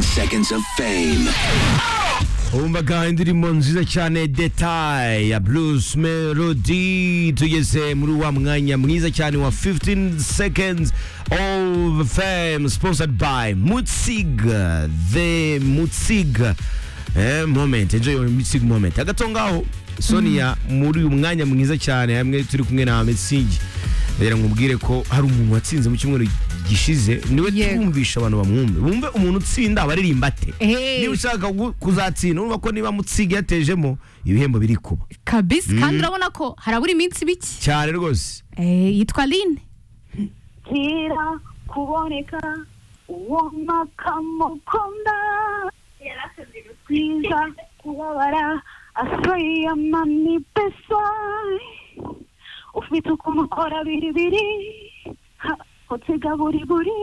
seconds of fame. Umvaga indirimbo nziza cyane detaye ya Blues Melody tugeze muri wa mwanya mwiza cyane wa 15 seconds of fame sponsored by Mutsiga the Mutsiga eh, moment enjoy your Mutsig moment hagati aho ngaho Sonia muri uyu mwanya mwiza cyane hamwe turi kumwe na Mutsigi rero nkubwire ko hari umuntu watsinze mu cyumweru gishize niwe Yego. twumvisha abantu bamwumve bumve umuntu utsinda abaririmba ate Hey. niba ushaka gu- kuzatsinda urumva ko niba mutsiga yatejemo ibihembo biri kuba kabisi kandi urabona ko harabura iminsi bike cyane rwose Eh, yitwa line kira kuboneka uwo makamukunda kwiza kubabara asweye mani pesa ufite ukuntu ukora biribiri ha, utega buriburi